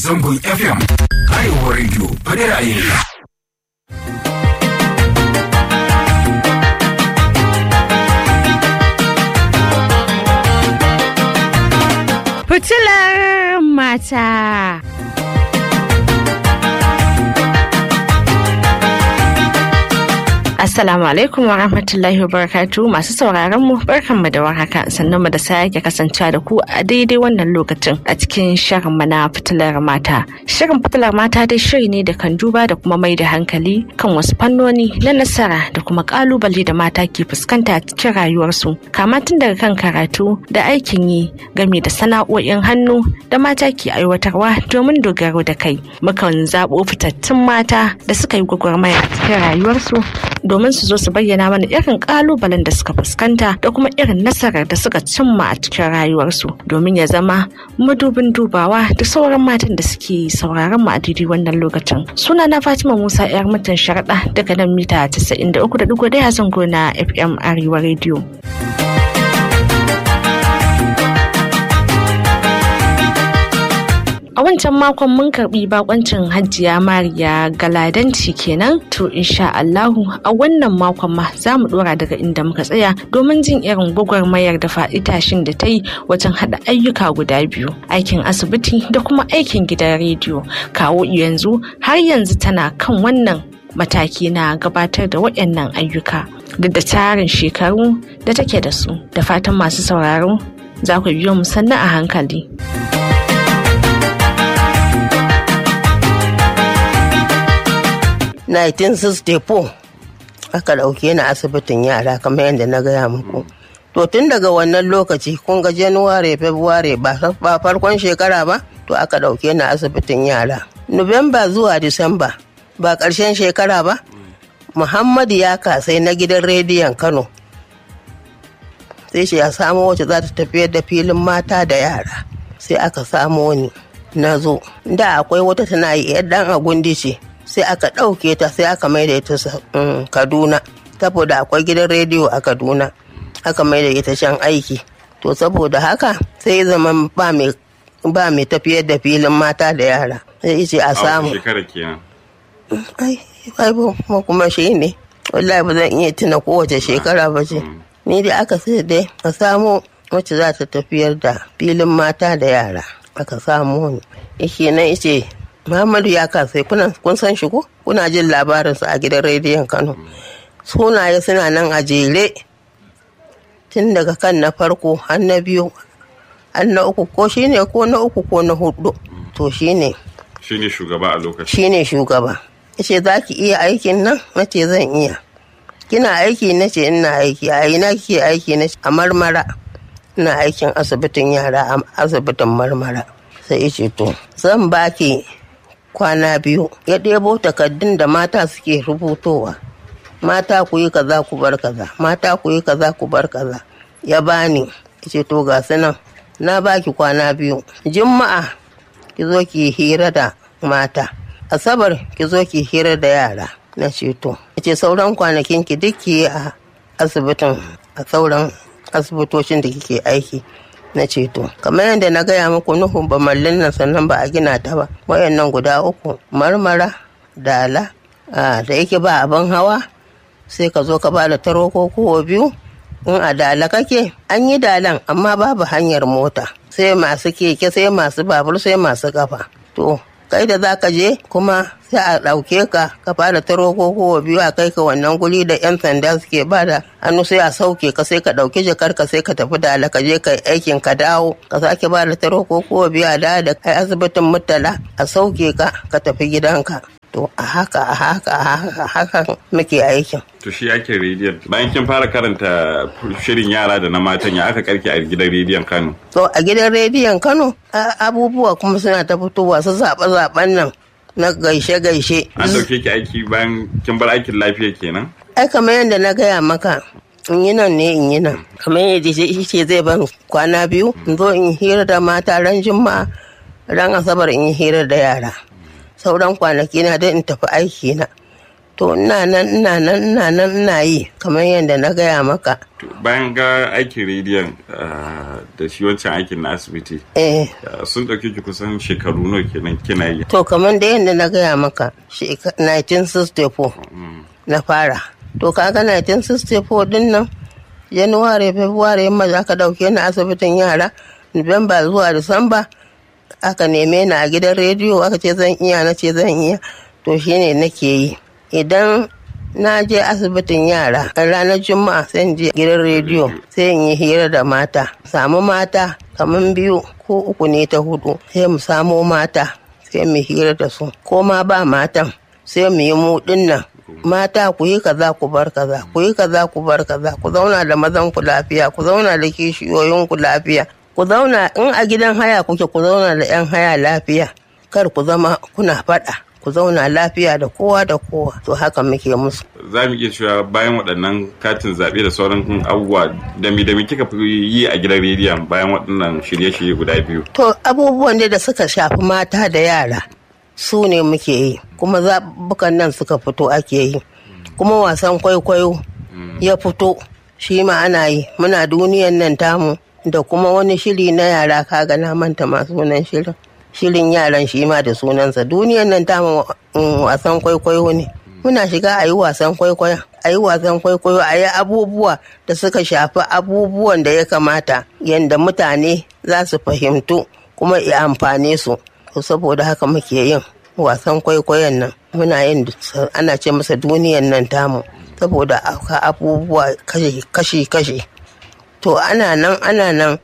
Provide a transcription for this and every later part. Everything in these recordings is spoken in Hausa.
zangon FM. Arewa Radio, faɗi ra'ayinka. Fitilar mata. Assalamu alaikum wa rahmatullahi wa barakatu masu sauraron mu barkanmu da warhaka sannan mu da sake kasancewa da ku a daidai wannan lokacin a cikin shirin mu na fitilar mata. Shirin fitilar mata dai shiri ne da kan duba da kuma mai da hankali kan wasu fannoni na nasara da kuma kalubale da mata ke fuskanta a cikin rayuwarsu kama tun daga kan karatu da aikin yi game da sana'o'in hannu da mata ke aiwatarwa domin dogaro da kai. Mukan zaɓo fitattun mata da suka yi gwagwarmaya a cikin rayuwarsu domin su zo su bayyana mana irin kalubalen da suka fuskanta da kuma irin nasarar da suka cimma a cikin rayuwarsu domin ya zama madubin dubawa da sauran matan da suke sauraron mu a daidai wannan lokacin suna na fatima musa yar mutan sharaɗa daga nan mita 93.1 zango na fm arewa radio A wancan makon mun karbi bakoncin Hajiya Mariya Galadanci kenan to insha Allahu a wannan makon ma za mu dora daga inda muka tsaya domin jin irin gwagwarmayar da faɗi tashin da ta yi wajen haɗa ayyuka guda biyu aikin asibiti da kuma aikin gidan rediyo kawo yanzu har yanzu tana kan wannan mataki na gabatar da waɗannan ayyuka duk da tarin shekaru da take da su da fatan masu sauraro za ku biyo mu sannan a hankali. 1964 aka ɗauke ni asibitin yara kamar yadda na gaya muku to tun daga wannan lokaci kun ga januware february ba farkon shekara ba to aka ɗauke ni asibitin yara nuwamba zuwa disamba ba ƙarshen shekara ba muhammadu ya kasai na gidan rediyon kano sai shi ya samo wacce za ta tafiyar da filin mata da yara sai aka samo ni na zo da akwai wata tana yi ɗan agundi ce sai aka ɗauke ta sai aka maida ita kaduna saboda akwai gidan rediyo a kaduna aka maida ita can aiki to saboda haka sai zama ba mai tafiyar da filin mata da yara sai ce a samu shekara kenan ai ai ba kuma shi ne wallahi ba zan iya tuna kowace shekara ba ce ni da aka sai dai a samu wacce za ta tafiyar da filin mata da yara aka samu ni ishe na ice Muhammadu ya kasai kun san shi ko kuna jin labarinsa a gidan rediyon Kano. Sunaye suna nan a jere tun daga kan na farko har na biyu har na uku ko shine ko na uku ko na hudu to shine shine shugaba a lokacin shine shugaba yace za ki iya aikin nan nace zan iya kina aiki nace ina aiki a ina kike aiki nace a marmara ina aikin asibitin yara a asibitin marmara sai ce to zan baki kwana biyu ya ɗebo takardun da mata suke rubutowa mata ku yi kaza ku bar kaza mata ku yi kaza ku bar kaza ya bani ce to ga su nan na baki kwana biyu juma'a ki zo ki hira da mata asabar ki zo ki hira da yara na ce to ce sauran kwanakin ki duk ki a asibitin a sauran asibitocin da kike aiki na ceto kamar yadda na gaya muku nuhu ba mallin nan sannan ba a gina ta ba wayannan guda uku marmara dala da yake ba abin hawa sai ka zo ka ba da taro ko kowa biyu in a dala kake an yi dalan amma babu hanyar mota sai masu keke sai masu babur sai masu kafa to kai da za ka je kuma sai a ɗauke ka ka fara taro ko kowa biyu a kai ka wannan guri da 'yan sanda suke ba da hannu sai a sauke ka sai ka ɗauki jakar ka sai ka tafi da ka je ka aikin ka dawo ka sake ba da taro ko kowa biyu a da da kai asibitin mutala a sauke ka ka tafi gidanka to a haka a haka a haka a haka muke aikin to shi ake rediyon bayan kin fara karanta shirin yara da na matan ya aka karki a gidan rediyon kano to a gidan rediyon kano abubuwa kuma suna ta fitowa su zaɓe-zaɓen nan na gaishe-gaishe an dauke ki aiki bayan kin bar aikin lafiya kenan ai kamar yadda na gaya maka in yi nan ne in yi nan kamar yadda shi ce zai ban kwana biyu in zo in hira da mata ran juma'a ran asabar in yi hira da yara sauran kwanaki na dai in tafi aiki na to ina nan ina nan ina nan ina yi kamar yadda na gaya maka To, bayan ga aikin rediyon ah, da shi wancan aikin na asibiti eh ah, sun ɗauki ki kusan shekaru nawa kenan kina yi to kamar da yadda na gaya maka sheka- 1964 na fara to kaga 1964 din nan januwari february yamma za ka dauke ni asibitin yara nuwamba zuwa disamba aka neme ni a gidan rediyo aka ce zan iya na ce zan iya to shine nake yi idan na je asibitin yara a ranar juma'a sai in je gidan rediyo sai in yi hira da mata samu mata kamar biyu ko uku ne ta hudu sai mu samo mata sai mu hira da su ko ma ba matan sai mu yi mu dinnan mata ku yi kaza ku bar kaza ku yi kaza ku bar kaza ku zauna da mazan ku lafiya ku zauna da kishiyoyin ku lafiya ku zauna in a gidan haya kuke ku zauna da yan haya lafiya kar ku zama kuna faɗa ku zauna lafiya da kowa da kowa to haka muke musu za mu iya cewa bayan waɗannan katin zaɓe da sauran abubuwa da mi da mi kika fi yi a gidan rediyon bayan waɗannan shirye-shirye guda biyu To abubuwan dai da suka shafi mata da yara su ne muke yi kuma zaɓuɓɓukan nan suka fito ake yi kuma wasan kwaikwayo ya fito shi ma ana yi muna duniyan nan tamu da kuma wani shiri na yara kaga na manta ma sunan shirin shirin yaran shi ma da sunansa duniyan nan tamu mm, wasan kwaikwayo ne muna shiga a yi wasan kwaikwayo a yi wasan kwaikwayo a yi abubuwa da suka shafi abubuwan da ya kamata yadda mutane za su fahimtu kuma ya amfane su to saboda haka muke yin wasan kwaikwayon nan muna yin ana ce masa duniyan nan tamu saboda aka abubuwa kashi-kashi to ana nan ana nan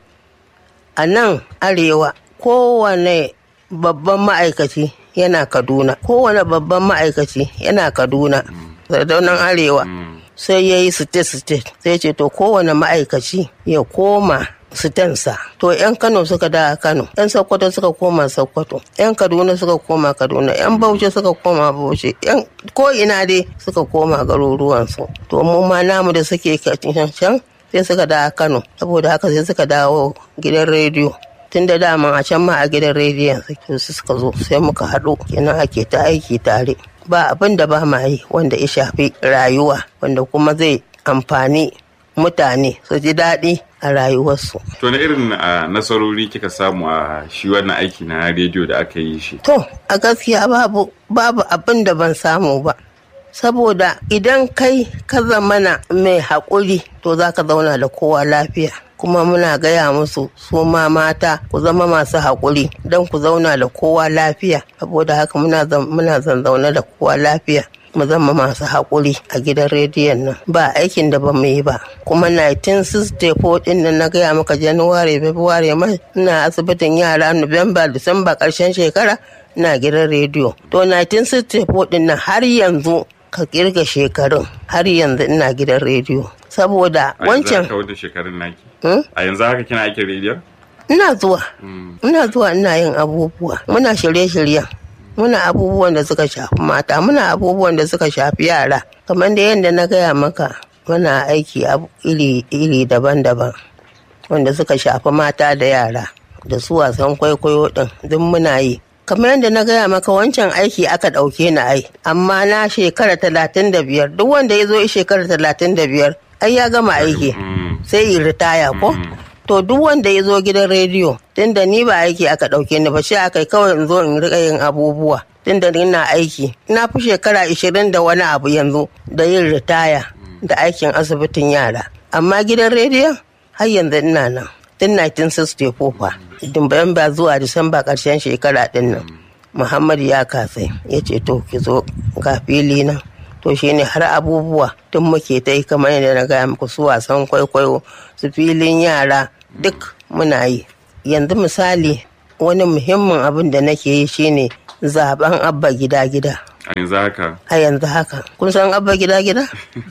a nan arewa kowane babban ma'aikaci yana kaduna kowane babban ma'aikaci yana kaduna sardaunan arewa sai ya yi state-state sai ce to kowane ma'aikaci ya koma sitansa to 'yan kano suka da kano 'yan sokoto suka koma sokoto 'yan kaduna suka koma kaduna 'yan bauchi suka koma bauchi 'yan ko ina dai suka koma garuruwansu to mu ma namu da suke can sai suka da kano saboda haka sai suka dawo gidan rediyo tun da dama a can ma a gidan rediyon suka zo sai muka haɗu kenan ake ta aiki tare ba abin da ba ma yi wanda ya shafi rayuwa wanda kuma zai amfani mutane su ji daɗi a rayuwarsu. To na irin a nasarori kika samu a shi wannan aiki na rediyo da aka yi shi? To a gaskiya babu babu abin da ban samu ba. Saboda idan kai ka zamana mai haƙuri to za ka zauna da kowa lafiya. kuma muna gaya musu su ma mata ku zama masu haƙuri don ku zauna da kowa lafiya saboda haka muna zaune da kowa lafiya mu zama masu haƙuri a gidan rediyon nan ba aikin da ba mu yi ba kuma 1964 din nan na gaya maka januwari february mai ina asibitin yara nuwamba disamba ƙarshen shekara ina gidan rediyo to 1964 din nan har yanzu ka kirga shekarun har yanzu ina gidan rediyo saboda wancan shekarun naki a yanzu haka kina aikin rediyon ina zuwa ina zuwa ina yin abubuwa muna shirye-shiryen muna abubuwan da suka shafi mata muna abubuwan da suka shafi yara kamar da yadda na gaya maka muna aiki iri daban-daban wanda suka shafi mata da yara da su wasan kwaikwayo din duk muna yi kamar yadda na gaya maka wancan aiki aka ɗauke ni ai amma na shekara talatin da biyar duk wanda ya zo shekara talatin da biyar ai ya gama aiki sai yi ritaya ko to duk wanda ya zo gidan rediyo tunda ni ba aiki aka ɗauke ni ba shi aka kawai in zo in riƙa yin abubuwa tunda ina aiki na fi shekara ishirin da wani abu yanzu da yin ritaya da aikin asibitin yara amma gidan rediyon har yanzu ina nan tun 1964 fa Disamba zuwa Disamba ƙarshen shekara ɗin nan Muhammad ya kasai ya ce to ki zo ga fili nan to shine har abubuwa tun muke ta yi kamar yadda na gaya muku su wasan kwaikwayo su filin yara duk muna yi yanzu misali wani muhimmin abin da nake yi shine zaben abba gida gida a yanzu haka a yanzu haka kun san abba gida gida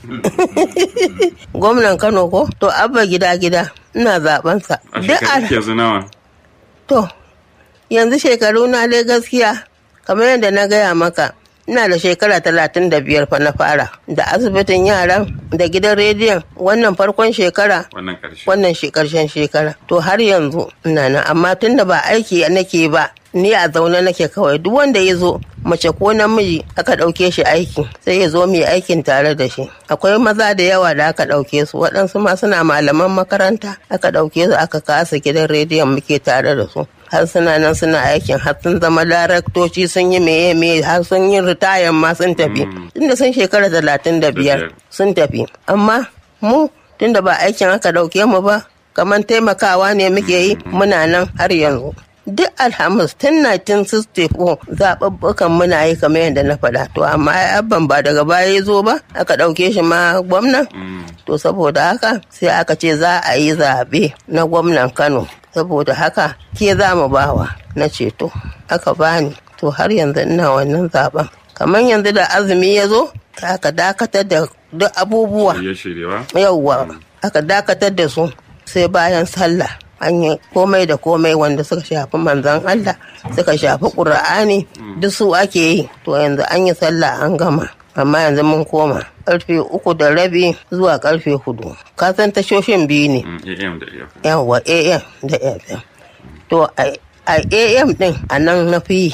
gwamnan kano ko to abba gida gida ina zaben sa a shekaru yanzu nawa to yanzu shekaru na dai gaskiya kamar yadda na gaya maka ina da shekara talatin da biyar fa na fara da asibitin yaran da gidan rediyon wannan farkon shekara wannan karshe wannan karshen shekara to har yanzu ina nan amma tun da ba aiki nake ba ni a zaune nake kawai duk wanda ya zo mace ko namiji aka ɗauke shi aiki sai ya zo mu yi aikin tare da shi akwai maza da yawa da aka ɗauke su waɗansu ma suna malaman makaranta aka ɗauke su aka kasa gidan rediyon muke tare da su har suna nan suna aikin har sun zama daraktoci sun yi meye meye har sun yi ritayan ma sun tafi tunda sun shekara talatin da biyar sun tafi amma mu tunda ba aikin aka ɗauke mu ba kamar taimakawa ne muke yi muna nan har yanzu duk alhamis tun 1964 zaɓuɓɓukan muna yi kamar yadda na faɗa to amma abban ba daga baya ya zo ba aka ɗauke shi ma gwamnan to saboda haka sai aka ce za a yi zaɓe na gwamnan kano saboda haka ke za mu bawa na ceto aka bani to har yanzu ina wannan zaɓen kamar yanzu da azumi ya zo aka dakatar da duk abubuwa yauwa aka dakatar da su sai bayan sallah an yi komai da komai wanda suka shafi manzan Allah suka shafi ƙura'ani duk su ake yi to yanzu an yi sallah an gama amma yanzu mun koma karfe uku da rabi zuwa karfe hudu ka san tashoshin biyu ne yawwa am da fm to a am din a nan na fi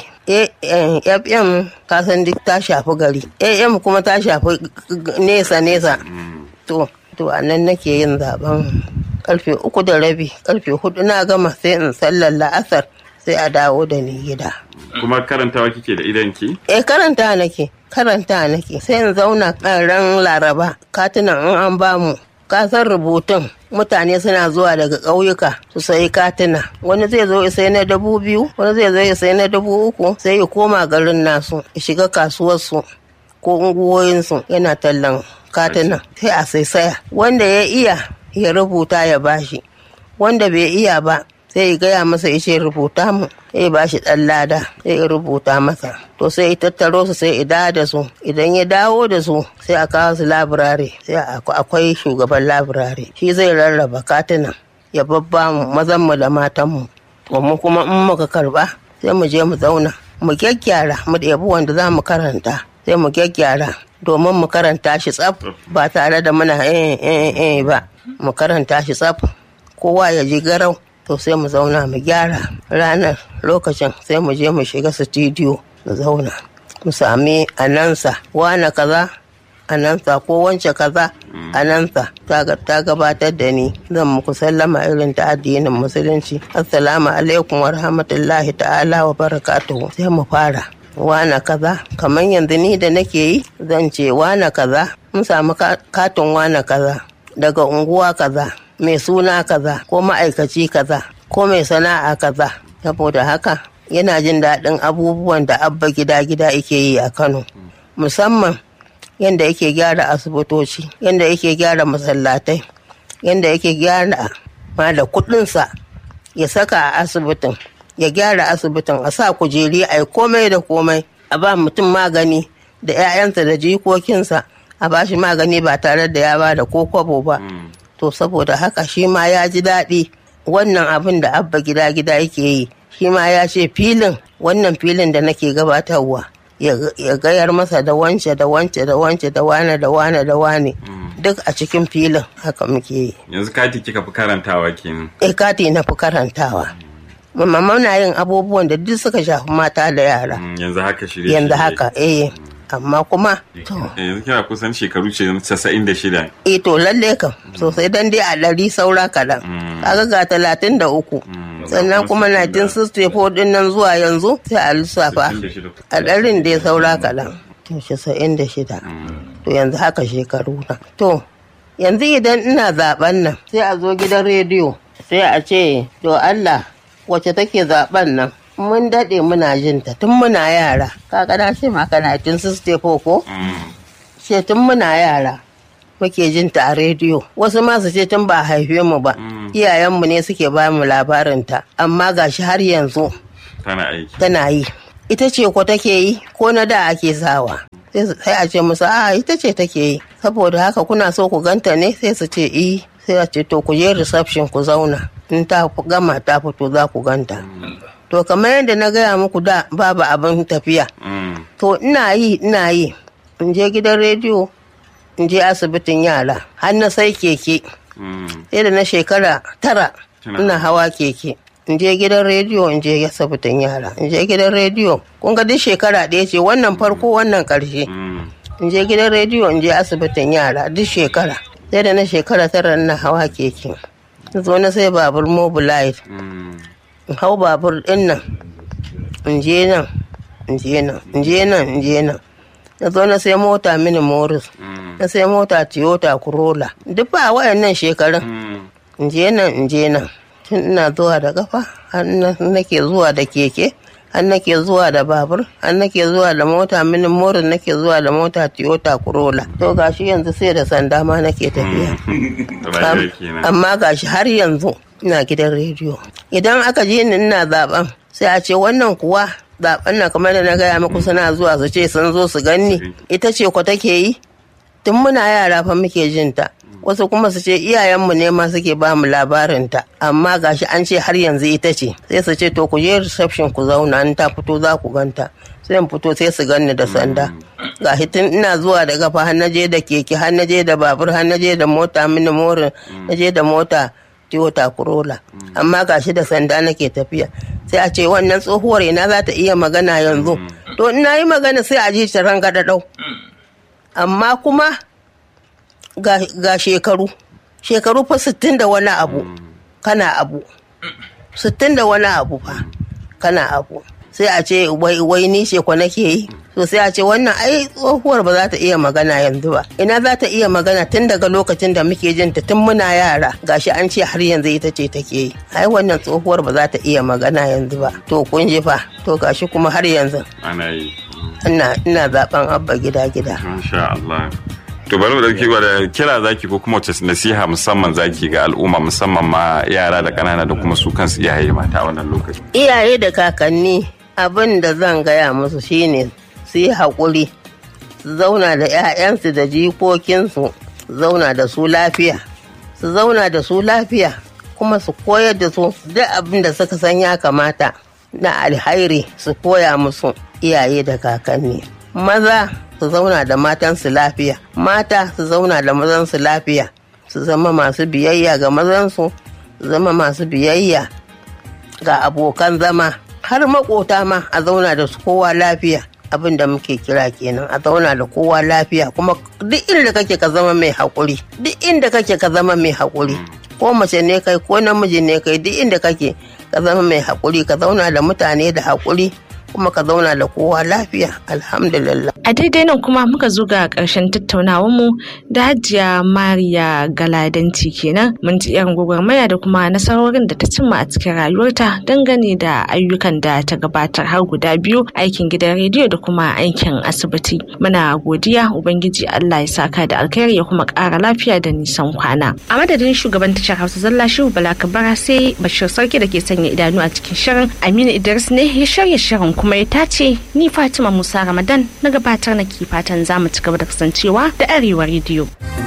fm ka san duk ta shafi gari am kuma ta shafi nesa nesa to to a nan nake yin zaben karfe uku da rabi karfe hudu na gama sai in sallar la'asar sai a dawo da ni gida kuma karantawa kike da idanki eh karanta nake karanta nake sai in zauna ran laraba katunan in an bamu kasar rubutun mutane suna zuwa daga ƙauyuka su sayi katina wani zai zo ya sai na dubu biyu wani zai zo ya sai na dubu uku sai ya koma garin nasu ya shiga kasuwarsu ko unguwoyinsu yana tallan katina sai a sai saya wanda ya iya ya rubuta ya bashi wanda bai iya ba sai ya gaya masa ya ce rubuta mu sai ya bashi ɗan lada sai ya rubuta masa to sai ya tattaro su sai ya dawo da su idan ya dawo da su sai a kawo su labirare sai akwai shugaban labirare shi zai rarraba katunan ya babba mu mazan mu da matan mu to mu kuma in muka karba sai mu je mu zauna mu gyaggyara mu ɗebi wanda za mu karanta sai mu gyaggyara domin mu karanta shi tsaf ba tare da muna eh eh eh ba mu karanta shi tsaf kowa ya ji garau to sai mu zauna mu gyara ranar lokacin sai mu je mu shiga sitidiyo mu zauna mu sami anansa wane kaza anansa ko wance kaza anansa ta gabatar da ni zan muku sallama irin ta addinin musulunci assalamu alaikum wa rahmatullahi ta'ala wa barakatuhu sai mu fara wana kaza kamar yanzu ni da nake yi zan ce wana kaza mun samu katin wana kaza daga unguwa kaza mai suna kaza ko ma'aikaci kaza ko mai sana'a kaza saboda haka yana jin daɗin abubuwan da abba gida-gida yake yi a kano musamman yadda yake gyara asibitoci yadda yake gyara masallatai yadda yake gyara ma da kuɗinsa ya saka a asibitin ya gyara asibitin a sa kujeri a yi komai da komai a ba mutum magani da 'ya'yansa da jikokinsa a ba shi magani ba tare da ya ba da ko kwabo ba to saboda haka shi ma ya ji daɗi wannan abin da abba gida gida yake yi shi ma ya ce filin wannan filin da nake gabatarwa ya gayar masa da wance da wance da wance da wane da wane da wane duk a cikin filin haka muke yi yanzu kati kika fi karantawa kenan eh kati na fi karantawa mamma muna yin abubuwan da duk suka shafi mata da yara yanzu haka shirye yanzu haka eh amma kuma to yanzu kina kusan shekaru ce casa'in da shida eh to lalle kam sosai dan dai a ɗari saura kaɗan kaga ga talatin da uku sannan kuma 1964 din nan zuwa yanzu sai a lissafa a ɗarin dai saura kaɗan to casa'in da shida to yanzu haka shekaru na to yanzu idan ina zaben nan sai a zo gidan rediyo sai a ce to Allah wacce take zaben nan mun daɗe muna jin ta tun muna yara kaga na ce maka na tun ko ce tun muna yara muke jin ta a rediyo wasu ma su ce tun ba haife mu ba iyayenmu ne suke ba mu labarin ta amma gashi har yanzu tana aiki tana yi ita ce ko take yi ko na da ake sawa sai a ce musu a ita ce take yi saboda haka kuna so ku ganta ne sai su ce i sai a ce to ku je reception ku zauna in ta gama ta fito za ku ganta to kamar yadda na gaya muku da babu abin tafiya to ina yi ina yi in je gidan rediyo in je asibitin yara har na sai keke sai da na shekara tara ina hawa keke in je gidan rediyo in je asibitin yara in je gidan rediyo kun ga duk shekara ɗaya ce wannan farko wannan ƙarshe in je gidan rediyo in je asibitin yara duk shekara sai da na shekara tara na hawa keke zo na sai babur mobilite in hau babur ɗin nan in je nan in je nan in je nan in je nan na zo na sai mota mini morris na sai mota toyota corolla duk ba wayannan shekarun in je nan in je nan tun ina zuwa da kafa har nake zuwa da keke har nake zuwa da babur har nake zuwa da mota mini morin nake zuwa da mota toyota corolla to gashi yanzu sai da sanda ma nake tafiya amma gashi har yanzu ina gidan rediyo idan aka je ni ina zaben sai a ce wannan kuwa zaben na kamar da na gaya muku suna zuwa su ce sun zo su ganni ita ce ko take yi tun muna yara fa muke jin ta wasu kuma su ce iyayenmu ne ma suke ba mu labarinta amma gashi an ce har yanzu ita ce sai su ce to ku je reception ku zauna in ta fito za ku ganta sai in fito sai su ganni da sanda ga tun ina zuwa da gafa har naje da keke har naje da babur har naje da mota mini morin naje da mota Toyota Corolla amma gashi da sanda nake tafiya sai a ce wannan tsohuwar ina za ta iya magana yanzu to ina yi magana sai a ji ta ranga dau amma kuma ga shekaru shekaru fa sittin da wani abu kana abu sittin da wani abu fa kana abu sai a ce wai ni ce ko nake yi to sai a ce wannan ai tsohuwar ba za ta iya magana yanzu ba ina za ta iya magana tun daga lokacin da muke jin ta tun muna yara gashi an ce har yanzu ita ce take yi ai wannan tsohuwar ba za ta iya magana yanzu ba to kun ji fa to gashi kuma har yanzu ana yi ina ina zaben abba gida gida Masha Allah. To bari mu dauki da kira zaki ko kuma wace nasiha musamman zaki ga al'umma musamman ma yara da ƙanana da kuma su kansu iyaye mata a wannan lokaci. iyaye da kakanni abin da zan gaya musu shine su yi haƙuri su zauna da 'ya'yansu da jikokinsu zauna da su lafiya su zauna da su lafiya kuma su koyar da su duk abin da suka san ya kamata na alhairi su koya musu iyaye da kakanni maza su zauna da matansu lafiya mata su zauna da mazansu lafiya su zama masu biyayya ga mazansu su zama masu biyayya ga abokan zama har makota ma a zauna da su kowa lafiya abin da muke kira kenan a zauna da kowa lafiya kuma duk inda kake ka zama mai haƙuri duk inda kake ka zama mai haƙuri ko mace ne kai ko namiji ne kai duk inda kake ka zama mai haƙuri ka zauna da mutane da haƙuri kuma ka zauna da kowa lafiya alhamdulillah A daidai nan kuma muka zo ga ƙarshen mu da hajiya Mariya Galadanci kenan mun ji irin gwagwarmaya da kuma nasarorin da ta cimma a cikin rayuwarta dangane da ayyukan da ta gabatar har guda biyu aikin gidan rediyo da kuma aikin asibiti. Muna godiya Ubangiji Allah ya saka da alkhairi ya kuma ƙara lafiya da nisan kwana. A madadin shugaban tashar Hausa Zalla Shehu Bala Kabara sai Bashir Sarki da ke sanya idanu a cikin shirin Aminu Idris ne ya shirya shirin kuma ya tace ni Fatima Musa Ramadan na gabatar na ke fatan za mu ci gaba da kasancewa da Arewa rediyo.